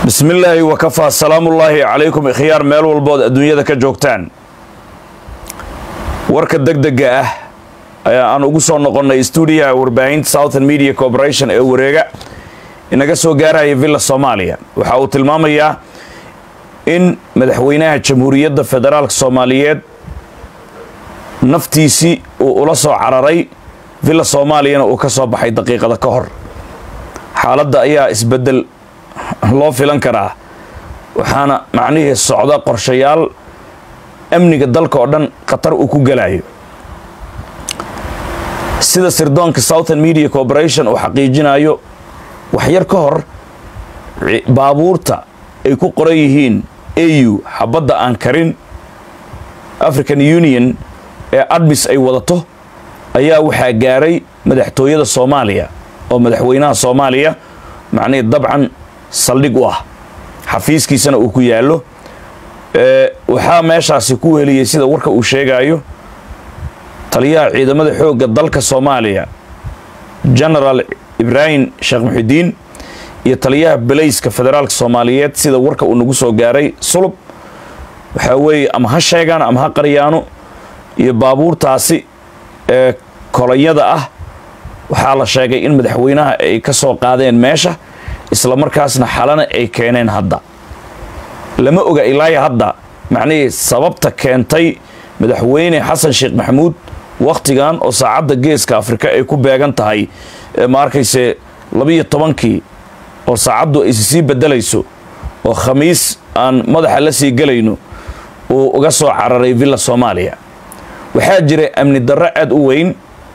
bismi illaahi wakafaa salaamullaahi calaykum ikhyaar meel walbood adduunyada ka joogtaan warka deg dega ah ayaa aan ugu soo noqonnay stuudiyaha warbaahinta southern media corporation ee wareega inaga soo gaaraya villa soomaaliya waxa uu tilmaamayaa in madaxweynaha jamhuuriyadda federaalka soomaaliyeed naftiisii uu ula soo cararay villa soomaaliyana uu ka soo baxay daqiiqada ka hor xaaladda ayaa isbeddel loo filan karaa waxaana macnihii socda qorshayaal amniga dalka oo dhan khatar uu ku gelayo sida sirdoonka southern media corporation uu xaqiijinayo waxyar ka hor baabuurta ay ku qoran yihiin au xabadda aan karin african union ee admis ay wadato ayaa waxaa gaaray madaxtooyada soomaaliya oo madaxweynaha soomaaliya macnihii dabcan saldhig u ah xafiiskiisana uu ku yaallo waxaa meeshaasi ku heliyey sida warka uu sheegayo taliyaha ciidamada xoogga dalka soomaaliya genaraal ibraahim sheekh muxidiin iyo taliyaha belayska federaalka soomaaliyeed sida warka uu nagu soo gaaray sulub waxaa weeye ama ha sheegaan ama ha qaryaano iyo baabuurtaasi ee kolonyada ah waxaa la sheegay in madaxweynaha ay ka soo qaadeen meesha isla markaasna xalana ay keeneen hadda lama oga ilaaya hadda macnihii sababta keentay madaxweyne xasan sheekh maxamuud wakhtigan oo saacadda geeska afrika ay ku beegan tahay ma arkayse labiyo tobankii oo saacaddu aysi sii beddelayso oo khamiis aan madaxa la sii gelayno uu uga soo cararay villa soomaaliya waxaa jira amni darro aad u weyn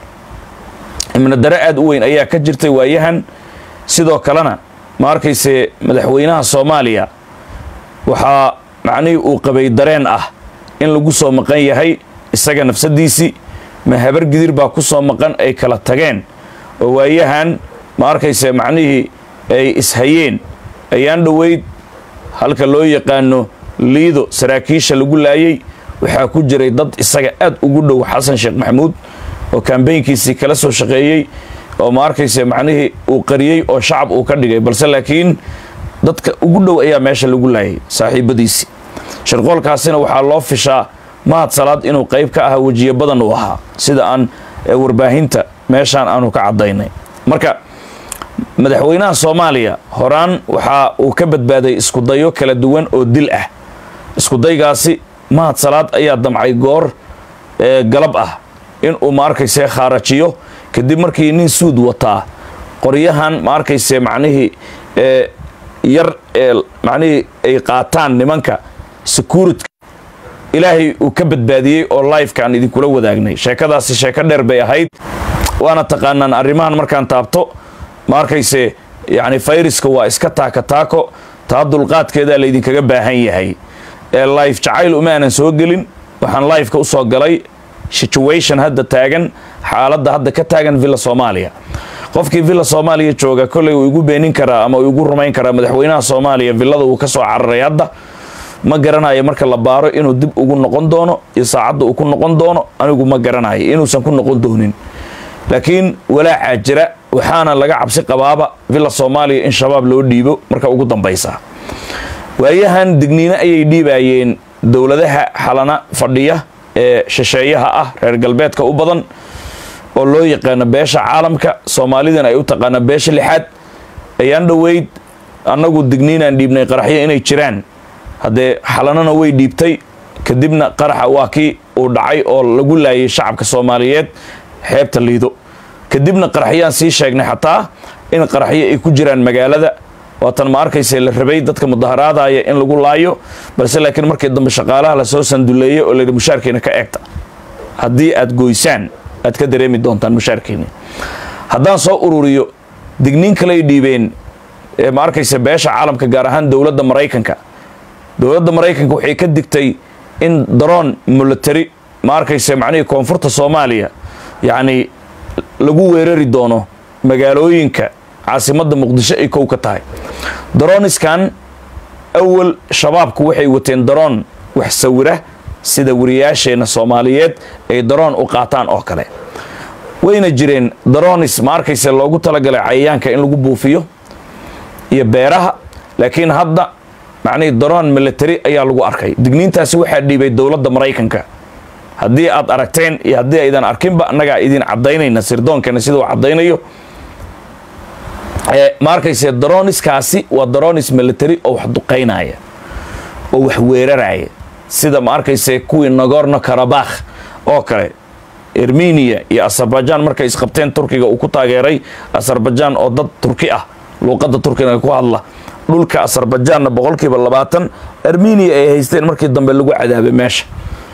amni darro aad u weyn ayaa ka jirtay waayahan sidoo kalena ma arkayse madaxweynaha soomaaliya waxaa macnihii uu qabay dareen ah in lagu soo maqan yahay isaga nafsadiisii ma habar gidir baa ku soo maqan ay kala tageen oo waayahan ma arkayse macnihii ay ishayeen ayaan dhoweyd halka loo yaqaano liido saraakiisha lagu laayay waxaa ku jiray dad isaga aad ugu dhow xasan sheekh maxamuud oo kambeynkiisii kala soo shaqeeyey oo ma arkayse macnihii uu qariyey oo shacab uu ka dhigay balse laakiin dadka ugu dhow ayaa meesha lagu laayay saaxiibadiisii sharqoolkaasina waxaa loo fishaa mahad salaad inuu qayb ka ahaa wejiyo badan uu ahaa sida aan warbaahinta meeshaan aanu ka caddaynay marka madaxweynaha soomaaliya horaan waxaa uu ka badbaaday iskudayo kala duwan oo dil ah iskudaygaasi mahad salaad ayaa damcay goor galab ah inuu ma arkayse khaarajiyo kadib markii nin suud wataa qoryahan ma arkayse macnihii yar ee macnihii ay qaataan nimanka security ilaahay uu ka badbaadiyey oo lifekaan idinkula wadaagnay sheekadaasi sheeko dheer bay ahayd waana taqaanaan arrimahan markaan taabto ma arkayse yacni fayraska waa iska taaka taako taa dulqaadkeedaa laydinkaga baahan yahay ee life jacayl uma aanan soo gelin waxaan lifeka u soo galay situation hadda taagan xaaladda hadda ka taagan villa soomaaliya qofkii villa soomaaliya jooga kolley uu igu beenin karaa ama uu igu rumayn karaa madaxweynaha soomaaliya villada uu ka soo cararay hadda ma garanayo marka la baaro inuu dib ugu noqon doono iyo saacadda uu ku noqon doono anigu ma garanayo inuusan ku noqon doonin laakiin walaacaa jira waxaana laga cabsi qabaaba villa soomaaliya in shabaab loo dhiibo marka ugu dambaysa waayahan digniino ayay dhiibayeen dowladaha xalana fadhiya ee shisheeyaha ah reer galbeedka u badan oo loo yaqaano beesha caalamka soomaalidana ay u taqaana beesha lixaad ayaan dhoweyd annagu digniinaan dhiibnay qaraxyo inay jiraan haddee xalanana way dhiibtay kadibna qaraxa waa kii uu dhacay oo lagu laayay shacabka soomaaliyeed xeebta liido kadibna qaraxyaan sii sheegnay xataa in qaraxyo ay ku jiraan magaalada waatan ma arkayse la rabay dadka mudaharaadaya in lagu laayo balse laakiin markii dambe shaqaalaha lasoo sanduleeyey oo layidhi mushaarkiina ka eegta haddii aad goysaan aad ka dareemi doontaan mushaarkiini haddaan soo ururiyo digniin kaley dhiibeen ma arkayse beesha caalamka gaar ahaan dowladda maraykanka dowladda maraykanka waxay ka digtay in daroon military ma arkayse macnihii koonfurta soomaaliya yacni lagu weerari doono magaalooyinka caasimadda muqdisho ay kow ka tahay darooniskan awal shabaabku waxay wateen daroon wax sawira sida wariyaasheenna soomaaliyeed ay daroon u qaataan oo kale wayna jireen daroonis ma arkayse loogu talagalay cayayaanka in lagu buufiyo iyo beeraha laakiin hadda macnihii daroon military ayaa lagu arkay digniintaasi waxaa dhiibay dowladda maraykanka haddii aad aragteen iyo haddii aydan arkinba annagaa idin caddaynayna sirdoonkana sida uu caddaynayo ma arkayse daroniskaasi waa daronis military oo wax duqaynaya oo wax weeraraya sida ma arkayse kuwii nagorno karabakh oo kale armenia iyo azerbaijan markay isqabteen turkiga uu ku taageeray azerbaijan oo dad turki ah luuqadda turkiga ku hadla dhulka azerbaijanna boqolkiiba labaatan armenia ay haysteen markii dambe lagu cadaabay meesha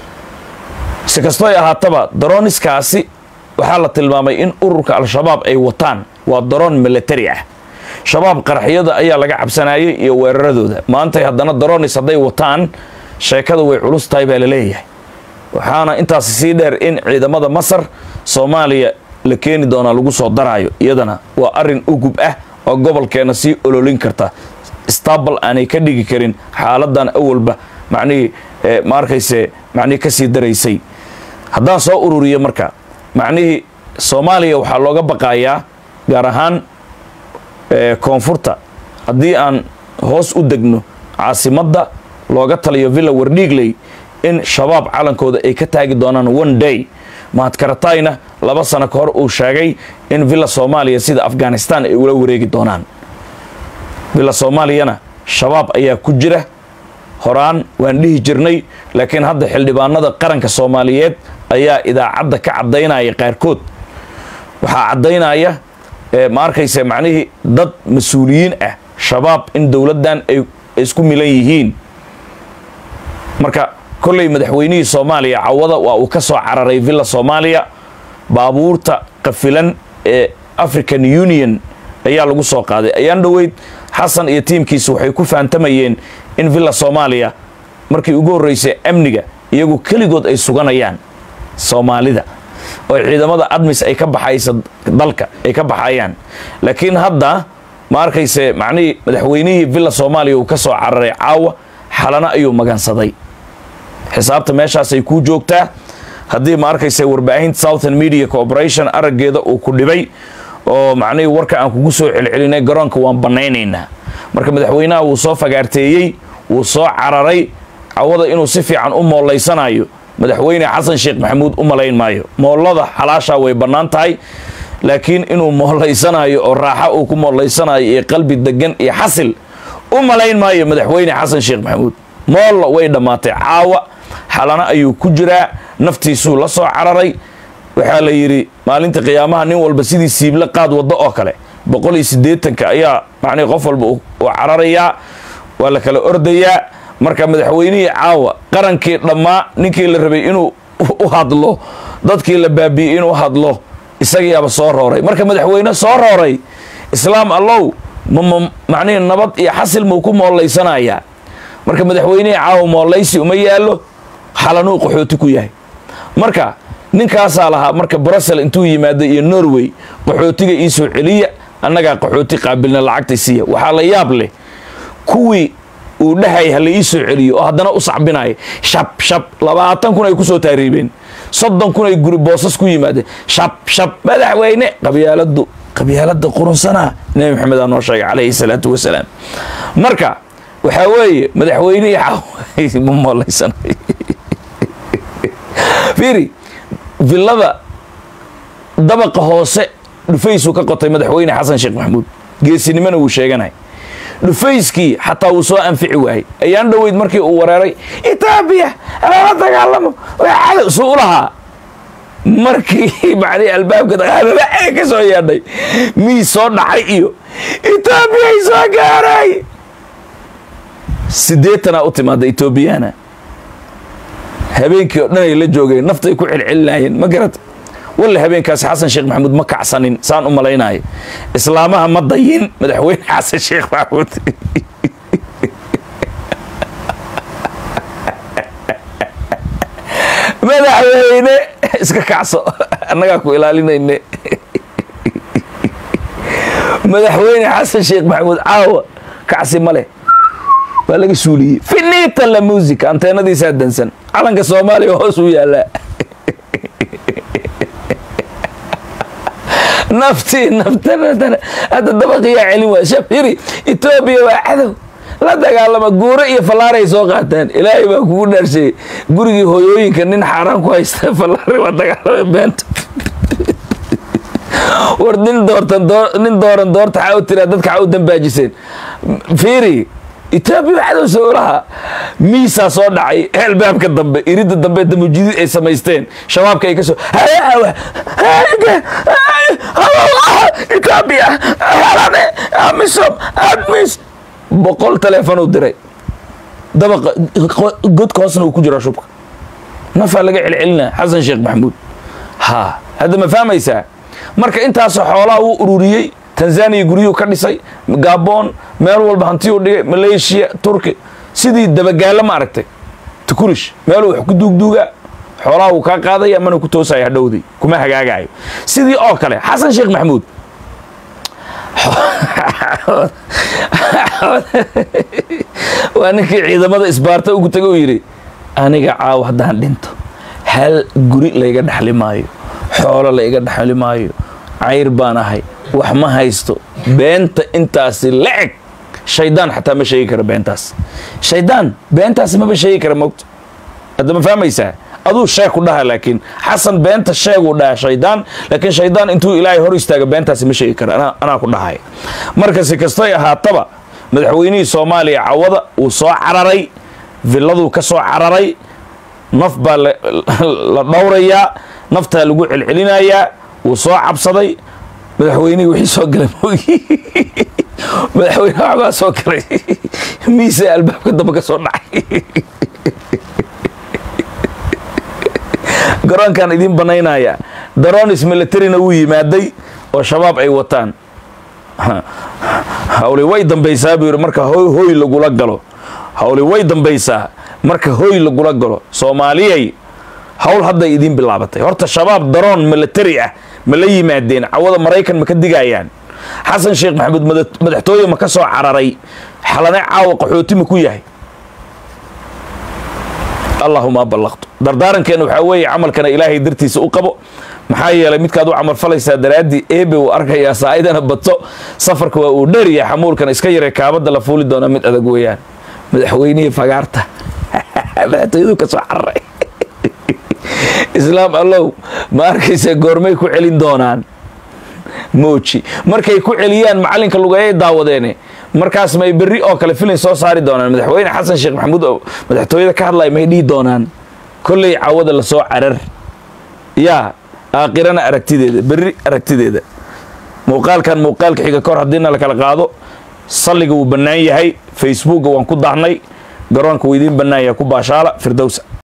si kastoo ay ahaataba daroniskaasi waxaa la tilmaamay in ururka al-shabaab ay wataan waa daroon military ah shabaab qaraxyada ayaa laga cabsanayay iyo weeraradooda maantay haddana daronis hadday wataan sheekada way culus tahay baa laleeyahay waxaana intaasi sii dheer in ciidamada masar soomaaliya la keeni doonaa lagu soo daraayo iyadana waa arin ugub ah oo gobolkeena sii ololin karta stabal aanay ka dhigi karin xaaladan awalba macnihii ma arkayse macnihii kasii daraysay haddaan soo ururiyo marka macnihii soomaaliya waxaa looga baqayaa gaar ahaan koonfurta haddii aan hoos u degno caasimadda looga taliyo villa wardhiigley in shabaab calankooda ay ka taagi doonaan one day mahadkaratayna laba sano ka hor uu sheegay in villa soomaaliya sida afghanistan ay ula wareegi doonaan villa soomaaliyana shabaab ayaa ku jira horaan waan dhihi jirnay laakiin hadda xildhibaanada qaranka soomaaliyeed ayaa idaacadda ka caddaynaya qaarkood waxaa caddaynaya ma arkayse macnihii dad mas-uuliyiin ah shabaab in dowladdan ay isku milan yihiin marka kolley madaxweynihii soomaaliya cawada waa uu ka soo cararay villa soomaaliya baabuurta qafilan ee african union ayaa lagu soo qaaday ayaan dhoweyd xasan iyo tiimkiisa waxay ku fahantamayeen in villa soomaaliya markii ugu horreysay amniga iyagu keligood ay suganayaan soomaalida oo ciidamada admis ay ka baxaysa dalka ay ka baxayaan laakiin hadda ma arkayse macnihii madaxweynihii villa soomaaliya uu ka soo cararay caawa xalana ayuu magansaday xisaabta meeshaasay kuu joogtaa haddii ma arkayse warbaahinta southern media corporation araggeeda uu ku dhibay oo macnihii warka aan kugu soo celcelinay garoonka waan bannaynaynaa marka madaxweynaha wuu soo fagaarteeyey wuu soo cararay cawada inuu si fiican u moolaysanayo madaxweyne xasan sheekh maxamuud u malayn maayo moollada xalaashaa way bannaan tahay laakiin inuu moolaysanayo oo raaxa uu ku moolaysanayo iyo qalbi degan iyo xasil u malayn maayo madaxweyne xasan sheekh maxamuud moolla way dhammaatay caawa xalana ayuu ku jiraa naftiisuu la soo cararay waxaa la yidhi maalinta qiyaamaha nin walba sidii siible qaad waddo oo kale boqol iyo siddeetanka ayaa macnihi qof walba uu cararayaa waa la kala ordayaa marka madaxweynihii caawa qarankii dhammaa ninkii la rabay inuu u hadlo dadkii la baabi'iyey inuu hadlo isagiiaba soo rooray marka madaxweyne soo rooray islaam allow mama macnihii nabad iyo xasil muu ku moolaysanayaa marka madaxweynihii caawa moollaysi uma yaallo xalanuu qaxooti ku yahay marka ninkaasaa lahaa marka brussel intuu yimaado iyo norway qaxootiga ii soo celiya annagaa qaxooti qaabilna lacagta siiya waxaa la yaab leh kuwii uu dhahay ha la ii soo celiyo oo haddana u sacbinaya shab shab labaatan kun ay ku soo taariibeen soddon kun ay guri boosas ku yimaadeen shab shab madaxweyne qabyaaladu qabyaalada qurunsanaa nebi maxamed aa noo sheegay calayhi salaatu wasalaam marka waxaa weeye madaxweynihii caawa ma mooleysanay fiiri villada dabaqa hoose dhufaysuu ka qotay madaxweyne xasan sheekh maxamuud geesinimona wuu sheeganay dhufayskii xataa wuu soo anfici waayey ayaan dhoweyd markii uu wareeray etoobiya lala dagaalamo cadow suu u lahaa markii macnii albaabka dagaalada ee ka soo yeedhay miis soo dhacay iyo etoobiyay soo gaaray siddeetanaa u timaada etoobiyana habeenkii oo dhan ay la joogeen naftay ku celcelinayeen ma garata walla habeenkaasi xasan sheekh maxamuud ma kacsanin saan u malaynayo islaamaha ma dayin madaxweyne xasan sheekh maxamuud madaxweyne iska kacso annagaa ku ilaalinayne madaxweyne xasan sheekh maxamuud caawa kacsi ma leh waa laga suuliyey finita la musica anteenadiisaa dansan calanka soomaaliya hoos u yaallaa naftii naftan hadda dabaqiyaa celin waay shab yiri etoobiya waa cadow la dagaalama guuro iyo fallaaray soo qaateen ilaahay baa kugu dhaarshay gurigii hooyooyinka nin xaaraan ku haysta fallaari waa dagaalama beenta war nin doortan nin dooran doorta xaa u tiraa dadka xaa u dambaajiseen fiiri etoobiya waxaad sowlaha miisaa soo dhacay albaabka dambe iridda dambe damujidid ay samaysteen shabaabka ay ka soo etoobiya amisom admis boqol teleefon uu diray dabaqa godka hoosna uu ku jiraa shubka nafaa laga celcelinaa xasan sheekh maxamuud ha hadda ma fahmaysaa marka intaasoo xoolaha uu ururiyey tanzaniya guryuhu ka dhisay gabon meel walba hantiyuu dhigay malaysia turki sidii dabagaalo ma aragtay tukurish meeluu wax ku duugduugaa xoolaha uu kaa qaadaya mana ku toosaya hadhowdii kuma hagaagayo sidii oo kale xasan sheekh maxamuud waa ninkii ciidamada isbaarta ugu tagay uu yidhi aniga caaw haddaan dhinto hal guri layga dhexli maayo xoolo layga dhexli maayo cayr baan ahay wax ma haysto beenta intaasi la eg shaydaan xataa ma sheegi kara beentaas shaydaan beentaasi maba sheegi kara mogto hadda ma fahmaysaa aduu sheeg ku dhaha laakiin xasan beenta sheeguu dhaha shaydaan laakiin shaydaan intuu ilaahay hor istaaga beentaasi ma sheegi kara anaa ku dhahay marka si kastoy ahaataba madaxweynihii soomaaliya cawada uu soo cararay villaduu ka soo cararay naf baa la dhowrayaa naftaa lagu celcelinayaa wuu soo cabsaday madaxweynihii wixii soo galay moogi madaxweyne waxbaa soo galay miisa albaabka dambe ka soo dhacay garoonkan idiin banaynaya daronis militarina wuu yimaaday oo shabaab ay wataan hawli way dambaysaa buu yidhi marka hoy lagula galo hawli way dambaysaa marka hoy lagula galo soomaaliyay hawl hadday idiin bilaabatay horta shabaab daroon militari ah ma la yimaadeen cawada maraykan ma ka digayaan xasan sheekh maxamuud madaxtooye ma ka soo cararay xalane caawa qaxooti ma ku yahay allahuma ballaqtu dardaarankeena waxaa weeye camalkana ilaahay dartiisa u qabo maxaa yeelay midkaad u camal falaysaa daraaddii eebe uu arkayaa saa'idana badso safarka waa uu dheeriya xamuulkan iska yaree kaabadda la fuuli doonaa mid adag weeyaan madaxweynihii fagaarta madaxtooyaduu ka soo cararay islaam allow ma arkaysa goormay ku celin doonaan mooji markay ku celiyaan macallinka lugeeyay daawadeene markaas may berri oo kale filin soo saari doonaan madaxweyne xasan sheekh maxamuud oo madaxtooyada ka hadlaya may dhihi doonaan kolley cawada lasoo carar yaa aakhirana aragtideeda berri aragtideeda muuqaalkan muuqaalka xiga kahor haddiina la kala qaado salliga wuu bannaan yahay facebookga waan ku daahnay garoonka wuu idiin bannaan yahay ku baashaala firdowsa